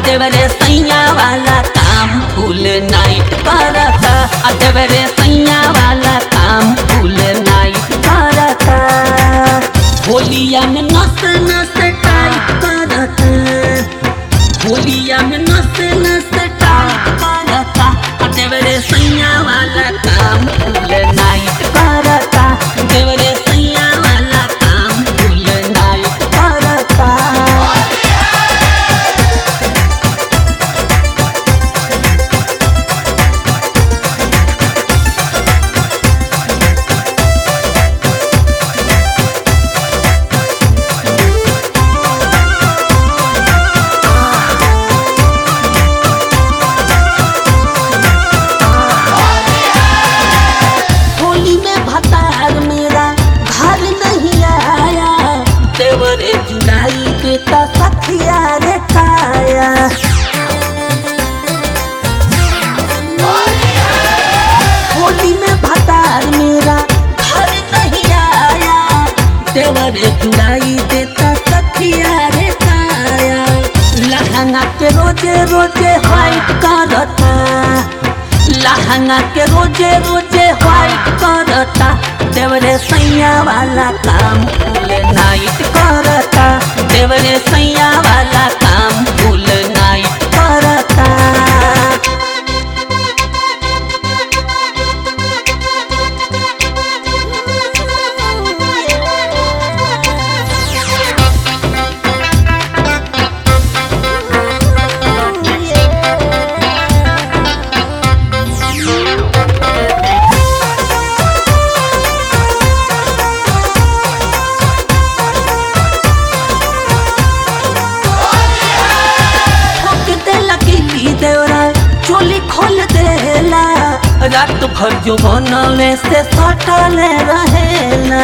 देवरे सैया वाला काम फुल नाइट करता आ देवरे सैया वाला काम फुल नाइट करता होलिया में नस नस टाइट करता होलिया में नस नस टाइट करता आ देवरे सैया वाला काम फुल नाइट करता देवरे सैया वाला काम फुल नाइट करता होली में भतार मेरा घर नहीं आया देवरे जुड़ाई पे तो सखिया रे काया होली में भतार मेरा घर नहीं आया देवरे जुड़ाई देता सखिया रे काया लहंगा के रोजे रोजे हाइट करता लहंगा के रोजे रोजे व्हाइट करता देवरे सैया वाला काम फुल नाइट करता देवरे सैया वाला काम फुल नाइट करता ठोक देला किली देवरा चोली खोल देला रात भर जो बनले से सटले रहेला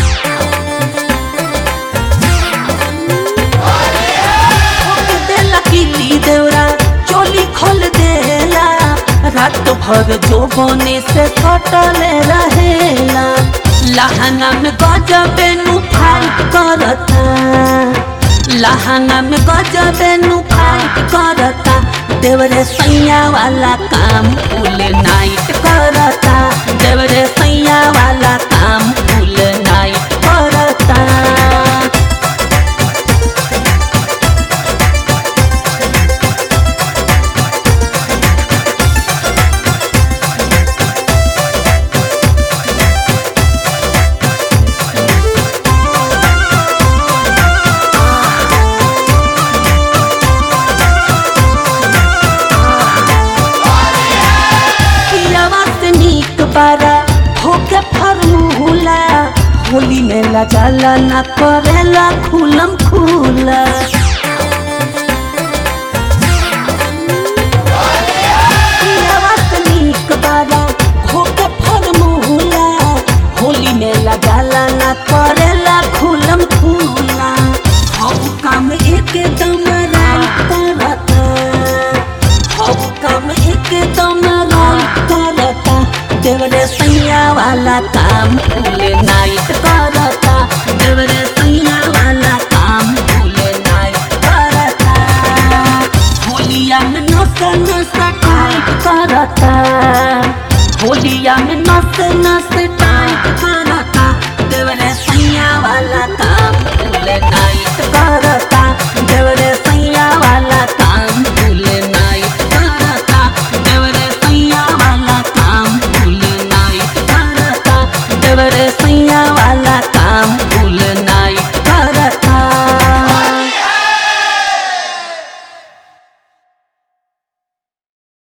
ठोक देला किली देवरा चोली खोल देला रात भर जो बने से सटले रहेला लहंगा में गजबे नु फाइट करता लहंगा में गजबे नु फाइट करता देवरे सैया वाला काम फुल नाइट करता देवरे सैया वाला काम फुल नाइट करता पियावा से नीक बारा होके फरमूला होली में लजाला ना करेला खुलम खुला पियावा से नीक बारा होके फरमूला होली में लजाला ना करेला खुलम खुला हम काम एकदम राइट करता अब काम एकदम राइट करता देवरे सैया वाला काम फुल नाइट करता देवरे सैया वाला काम फुल नाइट करता होलिया में नस नस टाइट करता होलिया में नस नस